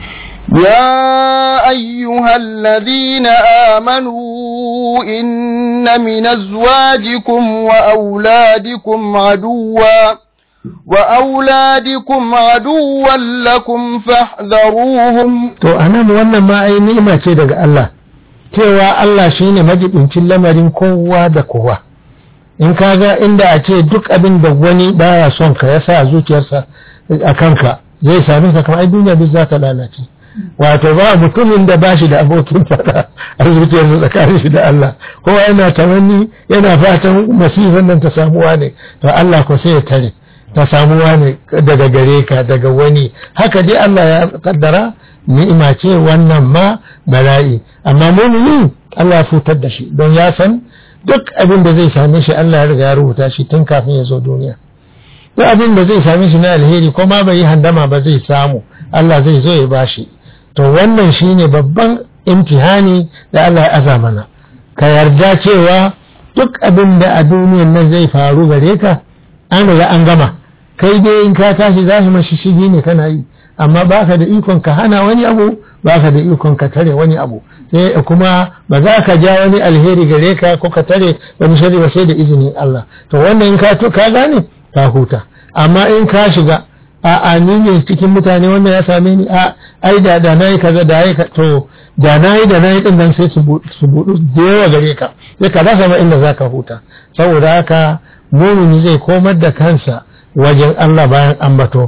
يا أيها الذين آمنوا إن من أزواجكم وأولادكم عدوا وأولادكم عدوا لكم فاحذروهم to anan wannan ma ai ni'ima ce daga Allah cewa Allah shine majibincin lamarin kowa da kowa in kaga inda a ce duk abin da wani baya son ka yasa zuciyarsa a kanka zai same ka kamar ai duniya duk za ta lalace wato ba mutumin da ba shi da abokin fada a zuciyarsa tsakanin shi da Allah kowa yana tamanni yana fatan masifan nan ta samuwa ne to Allah ko sai ya tare ta samuwa ne daga gare ka daga wani haka dai Allah ya kaddara ni'ima ce wannan ma bala'i amma mumini Allah ya futar da shi don ya san duk abin da zai same shi Allah ya riga ya rubuta shi tun kafin ya zo duniya duk abin da zai same shi na alheri ko ma bai yi handama ba zai samu Allah zai zo ya bashi to wannan shine babban imtihani da Allah ya aza mana ka yarda cewa duk abin da a duniyan nan zai faru gare ka an riga an gama kai dai in ka tashi za mashi shigi ne kana yi amma baka da ikon ka hana wani abu baka da ikon ka tare wani abu sai kuma ba za ka ja wani alheri gare ka ko ka tare wani shari ba sai da izinin Allah to wannan in ka to ka gane ka huta amma in ka shiga a a ni ne cikin mutane wannan ya same ni a ai da da nayi kaza da ai to da nayi da nayi din nan sai su budu da yawa gare ka sai ka rasa ma inda zaka huta saboda haka mumini zai komar da kansa wajen Allah bayan ambato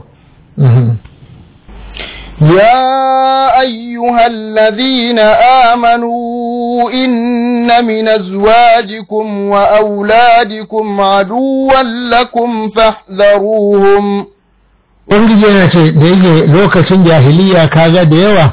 يا أيها الذين آمنوا إن من أزواجكم وأولادكم عدوا لكم فاحذروهم Ubangiji yana ce da yake lokacin jahiliya kaga da yawa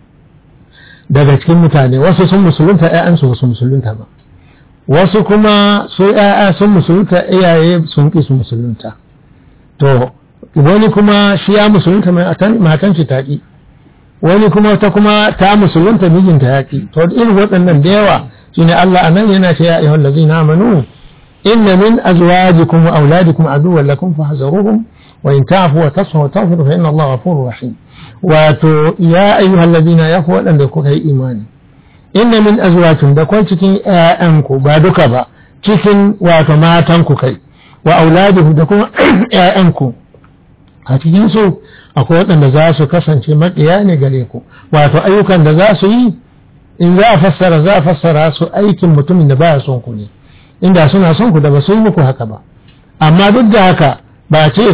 daga cikin mutane wasu sun musulunta ‘ya'yansu wasu musulunta ba wasu kuma su ‘ya'ya sun musulunta iyaye sun ƙi su musulunta to wani kuma shi ya musulunta matan shi taƙi wani kuma ta kuma ta musulunta mijinta yaƙi to irin waɗannan da yawa shine Allah anan yana ce ya ayyuhal ladzina amanu inna min azwajikum wa auladikum aduwwan lakum fahzaruhum wa in ta'fu wa tasfu wa taghfiru fa inna Allaha ghafurur rahim wato ya ayyuhal ladzina ya ku waɗanda kuka yi imani inna min azwajikum da kwan cikin ƴaƴanku ba duka ba cikin wato matanku kai wa auladikum da kuma ƴaƴanku a cikin su akwai waɗanda za su kasance maƙiya ne gare ku wato ayyukan da za su yi in za a fassara za a fassara su aikin mutumin da baya son ku ne inda suna son ku da ba su yi muku haka ba amma duk da haka ba ce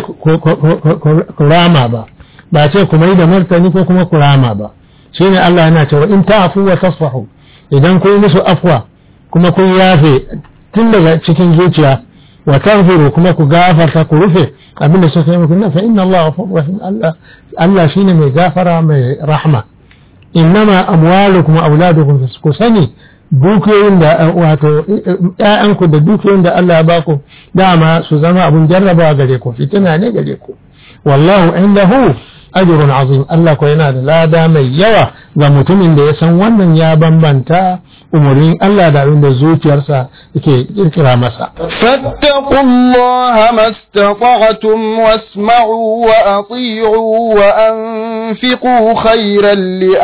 ku rama ba ba ce ku mai da martani ko kuma ku rama ba shine Allah yana cewa in ta'fu wa tasfahu idan kun musu afwa kuma kun yafe tun daga cikin zuciya wa taghfiru kuma ku gafarta ku rufe abinda suka yi muku fa inna Allah ghafurur rahim Allah Allah shine mai gafara mai rahma innama amwalukum wa auladukum ku sani dukiyoyin da wato ƴaƴanku da dukiyoyin da Allah ya baku dama su zama abun jarrabawa gare ku fitina ne gare ku wallahu indahu ajrun azim Allah ko yana da lada mai yawa ga mutumin da ya san wannan ya bambanta umarnin Allah da abin da zuciyarsa yake kirkira masa فاتقوا الله ما استطعتم واسمعوا وأطيعوا وأنفقوا خيرا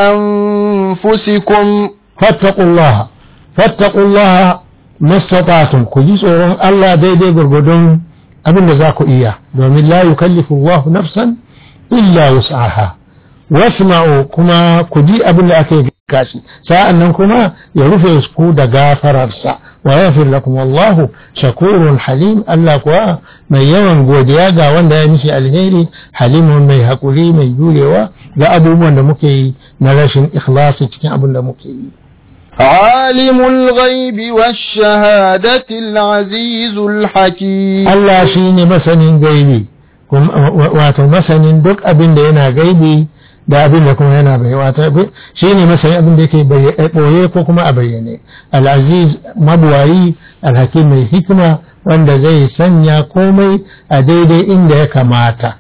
لأنفسكم فاتقوا الله فاتقوا الله ما استطعتم كجي tsoron Allah daidai gurgudun abin da za ku iya domin la yukallifu Allah nafsan illa wus'aha wasma'u kuma ku ji abin da aka yi kashi sa'an nan kuma ya rufe ku da gafararsa wa yaghfir lakum wallahu shakurun halim Allah kuwa mai yawan godiya ga wanda ya mishi alheri halimun mai hakuri mai jurewa ga abubuwan da muke yi na rashin ikhlasi cikin abin da muke yi عالم الغيب والشهادة العزيز الحكيم Allah shi ne masanin gaibi wato masanin duk abin da yana gaibi da abin da kuma yana bai wato shi ne masanin abin da yake ɓoye ko kuma a bayyane al'aziz mabuwayi alhakim mai hikima wanda zai sanya komai a daidai inda ya kamata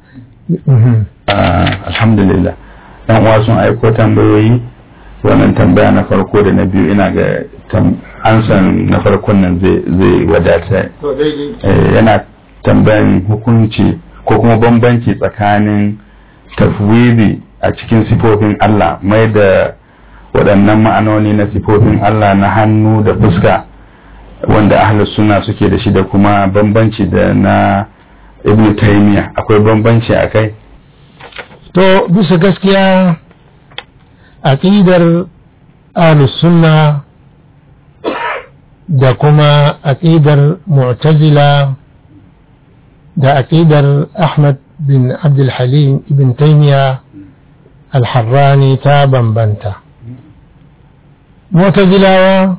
alhamdulillah dan uwa sun aiko tambayoyi wannan tambaya na farko da na biyu ina ga ansan na farkon nan zai wadata yana tambayan hukunci ko kuma bambanci tsakanin tafwidi a cikin sifofin Allah mai da waɗannan ma'anoni na sifofin Allah na hannu da fuska wanda ahlus suna suke da shi da kuma bambanci da na ibn taymiya akwai bambanci a kai to bisa gaskiya aqidar ahlus sunna da kuma aqidar mu'tazila da aqidar Ahmad bin abdulhalim ibn taimiya alharrani ta bambanta mutazilawa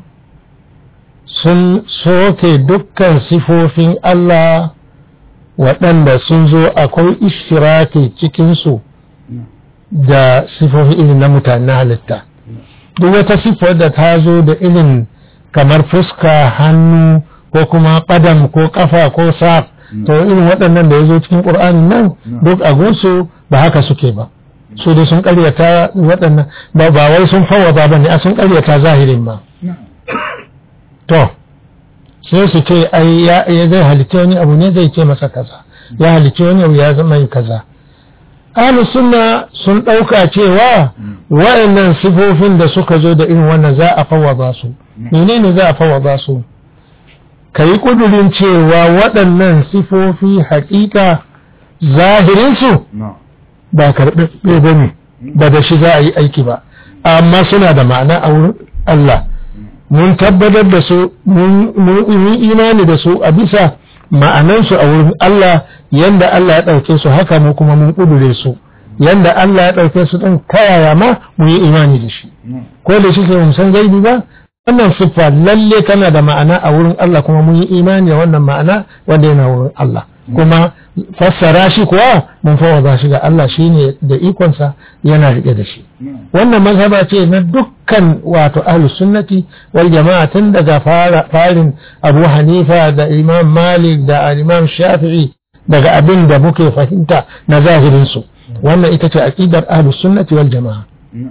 sun soke dukkan sifofin Allah waɗanda sun zo akwai ishtiraki cikinsu da sifofi irin na mutane halitta duk wata siffar da ta zo da irin kamar fuska hannu ko kuma ƙadam ko ƙafa ko sa to irin waɗannan da ya zo cikin ƙur'anin nan duk a gunsu ba haka suke ba su dai sun ƙaryata waɗannan ba ba wai sun fawwada ba ne a sun ƙaryata zahirin ma to sai su ce ai ya zai halitta wani abu ne zai ce masa kaza ya halitta wani abu ya zama yi kaza ahlus sunna sun ɗauka cewa waɗannan sifofin da suka zo da irin wannan za a fawwada su menene za a fawwada su ka yi ƙudurin cewa waɗannan sifofi haƙiƙa zahirinsu ba karɓaɓɓe ba ne ba da shi za a yi aiki ba amma suna da ma'ana a wurin Allah mun tabbatar da su mun yi imani da su a bisa ma'anansu a wurin Allah yanda Allah ya ɗauke su haka mu kuma mun ƙudure su yanda Allah ya ɗauke su ɗin kayaya ma mu yi imani da shi ko da shi ke mun san gaibi ba wannan siffa lalle tana da ma'ana a wurin Allah kuma mun yi imani da wannan ma'ana wanda yana wurin Allah kuma fassara shi kuwa mun fawaza shi ga Allah shine da ikonsa yana rike da shi wannan mazhaba ce na dukkan wato ahlus sunnati wal jama'a tun daga farin Abu Hanifa da Imam Malik da Imam Shafi'i daga abin da muke fahimta na zahirin su wannan ita ce aqidar ahlus sunnati wal jama'a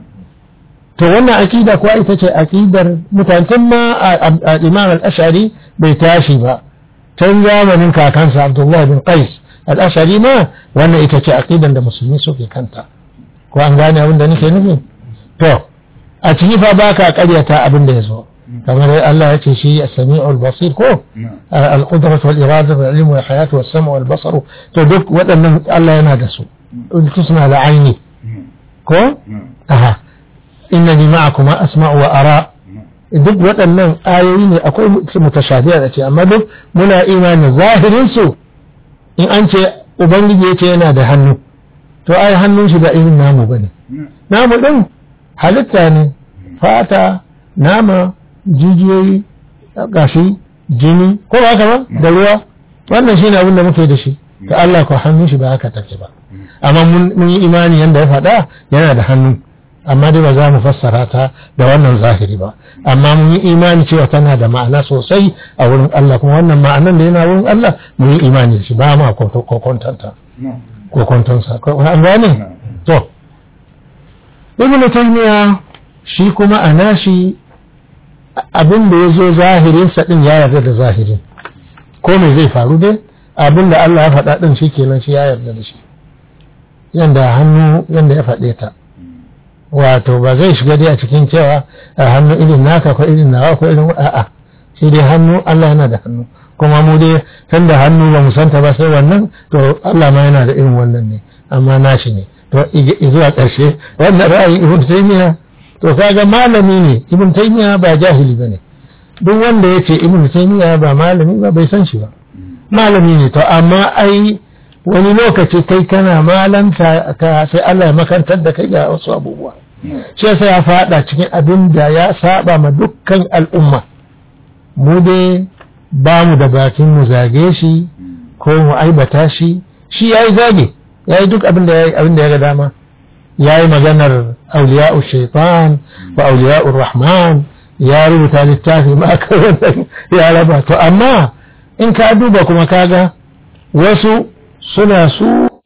to wannan aqida kuwa ita ce aqidar mutanen ma Imam al-Ash'ari bai tashi ba tun zamanin kakansa Abdullah bin Qais al-Ash'ari ma wannan ita ce aqidan da musulmi suke kanta ko an gane abin da nake nufi to a ciki fa baka karyata abin da yazo kamar Allah ya ce shi as-sami'ul basir ko al-qudratu wal irada wal ilmu wal hayatu was sam'u wal basar to duk waɗannan Allah yana da su tusna da aini ko aha innani ma'akuma asma'u wa ara duk waɗannan ayoyi ne akwai mutashabiha da ce amma duk muna imani zahirin su in an ce ubangiji ya ce yana da hannu to ai hannun shi da irin namu bane namu din halitta ne fata nama jijiyoyi gashi jini ko ba haka ba da ruwa wannan shine abin da muke da shi to Allah ko hannun shi ba haka take ba amma mun yi imani yanda ya faɗa yana da hannu amma dai ba za mu fassara ta da wannan zahiri ba amma mun yi imani cewa tana da ma'ana sosai a wurin Allah kuma wannan ma'anan da yana wurin Allah mun yi imani da shi ba ma kokontanta kokontonsa an gane to ibnu taymiya shi kuma a nashi abin da ya zo zahirin sa din ya yarda da zahirin ko me zai faru dai abin da Allah ya faɗa din shi kenan shi ya yarda da shi yanda hannu yanda ya faɗe ta wato ba zai shiga dai a cikin cewa a hannu irin naka ko irin nawa ko irin a'a shi dai hannu Allah yana da hannu kuma mu dai tun da hannu ba mu santa ba sai wannan to Allah ma yana da irin wannan ne amma nashi ne to zuwa ƙarshe wannan ra'ayin ibn taymiya to kaga malami ne ibn taymiya ba jahili bane duk wanda ya ce ibn taymiya ba malami ba bai san shi ba malami ne to amma ai wani lokaci kai kana malanta ka sai Allah ya makantar da kai ga wasu abubuwa shi yasa ya fada cikin abin da ya saba ma dukkan al'umma mu dai ba mu da bakin mu zage shi ko mu aibata shi shi yayi zage yayi duk abin da yayi abin da ya ga dama yayi maganar auliya'u shaitan wa auliya'ur rahman ya rubuta littafi ma kan ya raba to amma in ka duba kuma kaga wasu suna su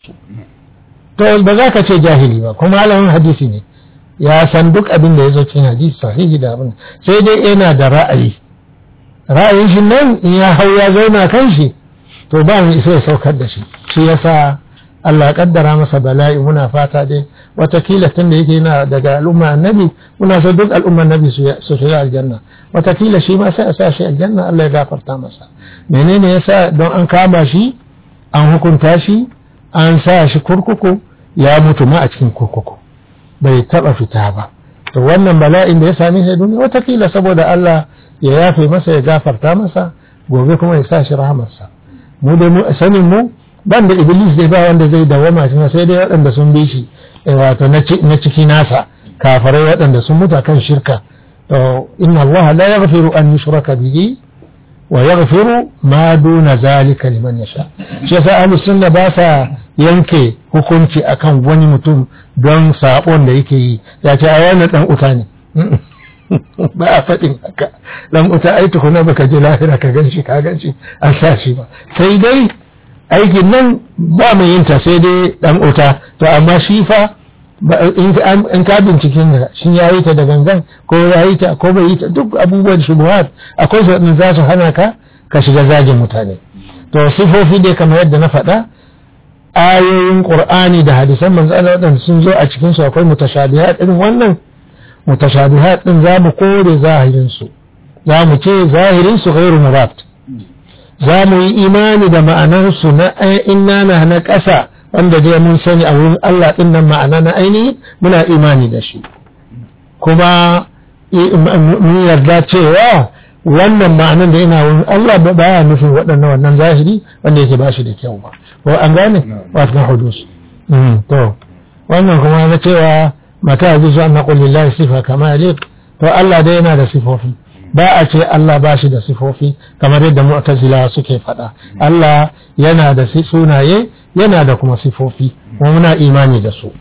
to ba za ka ce jahili ba kuma malamin hadisi ne ya san duk abin da ya zo cikin hadisi sahihi da abin sai dai yana da ra'ayi ra'ayin shi nan in ya hau ya zauna kan shi to ba mu isa ya saukar da shi shi yasa Allah ya kaddara masa bala'i muna fata dai watakila tun da yake yana daga al'umma annabi muna so duk al'umma annabi su shiga aljanna watakila shi ma sai a sa shi aljanna Allah ya gafarta masa menene yasa don an kama shi an hukunta shi an sa shi kurkuku ya mutu ma a cikin kurkuku bai taba fita ba to wannan bala'in da ya same shi duniya watakila saboda Allah ya yafe masa ya gafarta masa gobe kuma ya sa shi rahamarsa mu da mu sanin mu ban da iblis dai ba wanda zai dawama shi sai dai waɗanda sun bi shi wato na ciki nasa kafarai waɗanda sun mutu kan shirka to inna allaha la yaghfiru an yushraka bihi wa yaghfiru ma duna zalika liman yasha shi yasa ahlus sunna ba sa yanke hukunci akan wani mutum don sabon da yake yi ya ce a wannan dan uta ne ba a faɗin haka dan uta ai tukuna baka je lahira ka ganshi ka ganshi an sa shi ba sai dai aikin nan ba mai yin ta sai dai dan uta to amma shi fa in ka binciken da shi ya yi ta da gangan ko ya yi ta ko bai yi ta duk abubuwan shubuhat akwai su za su hana ka ka shiga zagin mutane to sifofi dai kamar yadda na faɗa ayoyin qur'ani da hadisan manzo Allah wadanda sun zo a cikin su akwai mutashabihat irin wannan mutashabihat din za mu kore zahirin su za mu ce zahirin su ghairu murad za mu yi imani da ma'anar su na inna na na ƙasa wanda dai mun sani a wurin Allah ɗin nan ma'ana na ainihi muna imani da shi kuma mun yarda cewa wannan ma'anan da yana wurin Allah ba ya nufin waɗannan wannan zahiri wanda yake ba shi da kyau ba ko an gane wato hudus to wannan kuma na cewa mata ya zuwa na lillahi sifa kama yalik to Allah dai yana da sifofi ba a ce Allah ba shi da sifofi kamar yadda mu'tazila suke faɗa Allah yana da sunaye yana da kuma sifofi kuma muna imani da su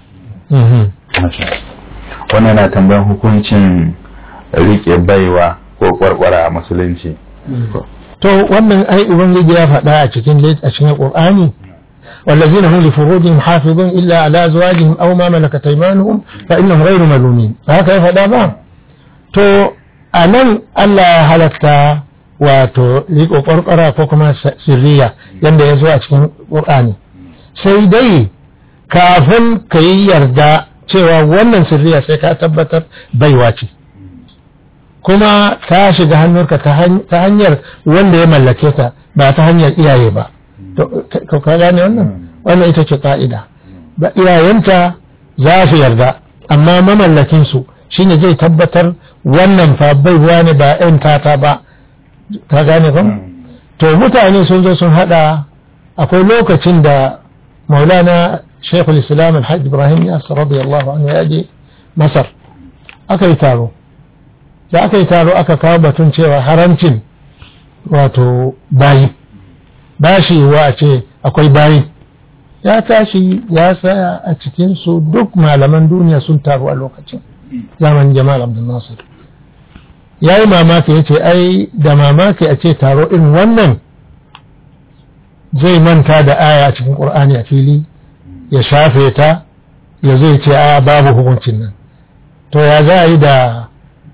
wannan na tambayan hukuncin rike baiwa ko kwarkwara a musulunci to wannan ai ubangiji ya faɗa a cikin a cikin qur'ani والذين هم لفروجهم حافظون إلا على أزواجهم أو ما ملكت أيمانهم فإنهم غير ملومين هكذا فدا با تو أنن الله هلكتا wato riko kwarkwara ko kuma sirriya yadda ya zo a cikin ƙur'ani sai dai kafin ka yi yarda cewa wannan sirriya sai ka tabbatar baiwa ce kuma ta shiga hannunka ta hanyar wanda ya mallake ta ba ta hanyar iyaye ba to ka gane wannan wannan ita ce ka'ida ba iyayenta za su yarda amma mamallakinsu shine zai tabbatar wannan fa baiwa ne ba 'yan tata ba ka gane ba to mutane sun zo sun hada akwai lokacin da maulana shekul islam alhaji ibrahim yasir radiyallahu anhu ya je masar aka yi taro da aka yi taro aka kawo batun cewa haramcin wato bayi bashi wa a ce akwai bayi ya tashi ya tsaya a cikinsu duk malaman duniya sun taru a lokacin zaman jamal abdul nasir ya yi mamaki ya ce ai da mamaki a ce taro irin wannan zai manta da aya a cikin ƙur'ani a fili ya shafe ta ya zai ce a babu hukuncin nan to ya za a yi da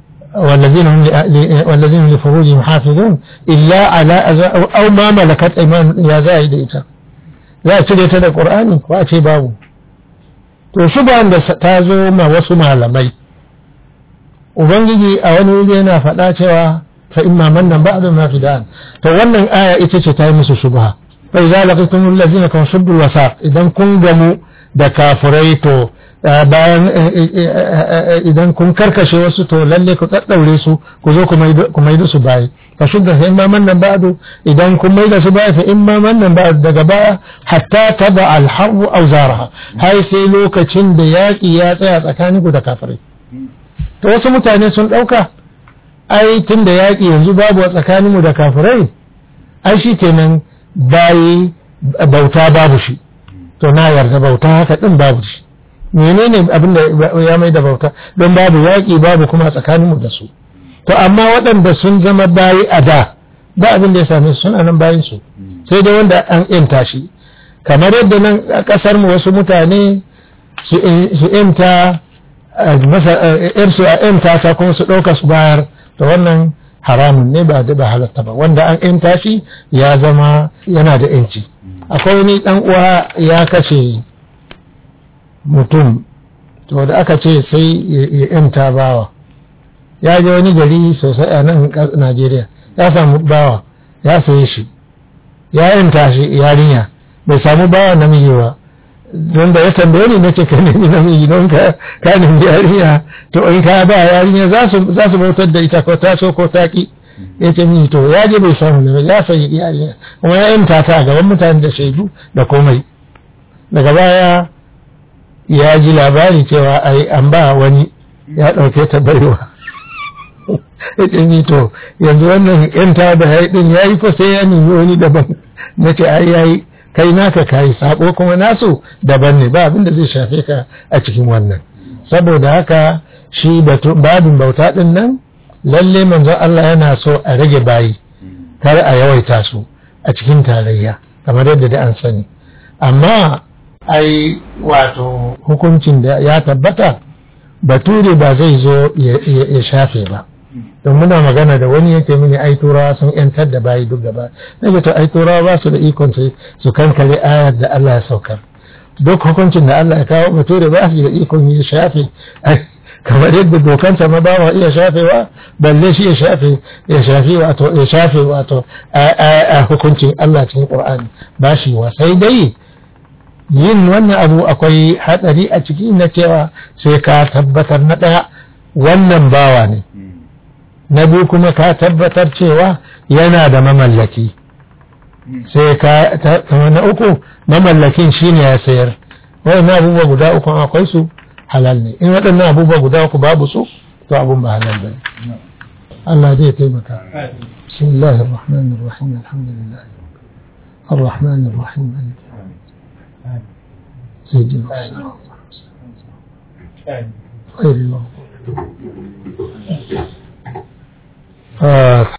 wallazin li furujihim hafizun illa ala aw ma malakat ayman ya za a yi da ita za a cire ta da ƙur'ani ko a ce babu to shi da ta zo ma wasu malamai ubangiji a wani wuri yana faɗa cewa fa imma mannan ba'da ma fidan to wannan aya ita ce ta yi musu shubha fa idza laqitum allazina kan shuddul wasaq idan kun gamu da kafirai to bayan idan kun karkashe wasu to lalle ku daddaure su ku zo ku maido su bayi fa shudda fa imma mannan ba'du idan kun maida su bayi fa imma mannan ba'du daga baya hatta taba al-harbu aw zaraha har sai lokacin da yaki ya tsaya tsakaninku da kafirai to wasu mutane sun ɗauka ai tun da yaƙi yanzu babu a tsakaninmu da kafirai ai shi kenan bayi bauta babu shi to na yarda bauta haka ɗin babu shi menene abin da ya mai da bauta don babu yaƙi babu kuma tsakaninmu da su to amma waɗanda sun zama bayi a da ba abin da ya same su suna nan bayin su sai dai wanda an yanta shi kamar yadda nan a ƙasar mu wasu mutane su yanta masa yarsu a yanta ta kuma su ɗauka su bayar to wannan haramun ne ba da ba halatta ba wanda an yanta shi ya zama yana da yanci akwai wani ɗan uwa ya kashe mutum to da aka ce sai ya yanta bawa ya je wani gari sosai a nan Najeriya ya samu bawa ya saye shi ya yanta shi yarinya bai samu bawa namiji ba don da ya tambaye ni nace ka nemi namiji don ka ka nemi yarinya to in ka ba yarinya za su za su bautar da ita ko ta so ko ta ki ya ce mini to ya je bai samu ne ya sayi iyali kuma ya yanta ta a gaban mutane da shaidu da komai daga baya ya ji labari cewa ai an ba wani ya ɗauke ta baiwa ya ce ni to yanzu wannan yanta da ya yi ɗin ya yi fa sai ya nemi wani daban na ce ai ya yi kai naka kayi sabo kuma nasu daban ne ba abin da zai shafe ka a cikin wannan saboda haka shi babin bauta din nan lalle manzon Allah yana so a rage bayi kar a yawaita su a cikin tarayya kamar yadda da an sani amma ai wato hukuncin da ya tabbata bature ba zai zo ya shafe ba don muna magana da wani yake mini ai turawa sun yantar da bayi duk gaba nake to ai turawa ba su da ikon su kankare ayar da Allah ya saukar duk hukuncin da Allah ya kawo bature ba su da ikon ya shafe kamar yadda dokansa ma ba wa iya shafewa balle shi ya shafe ya shafe wato ya shafe wato a hukuncin Allah cikin Qur'ani ba shi wa sai dai yin wannan abu akwai hadari a ciki na cewa sai ka tabbatar na daya wannan bawa ne na biyu kuma ka tabbatar cewa yana da mamallaki sai ka na uku mamallakin shine ya sayar waɗannan abubuwa guda uku akwai su halal ne in waɗannan abubuwa guda uku babu su to abun ba halal ba Allah zai taimaka bismillahir rahmanir rahim alhamdulillah الرحمن الرحيم مالك سيدنا غير المغضوب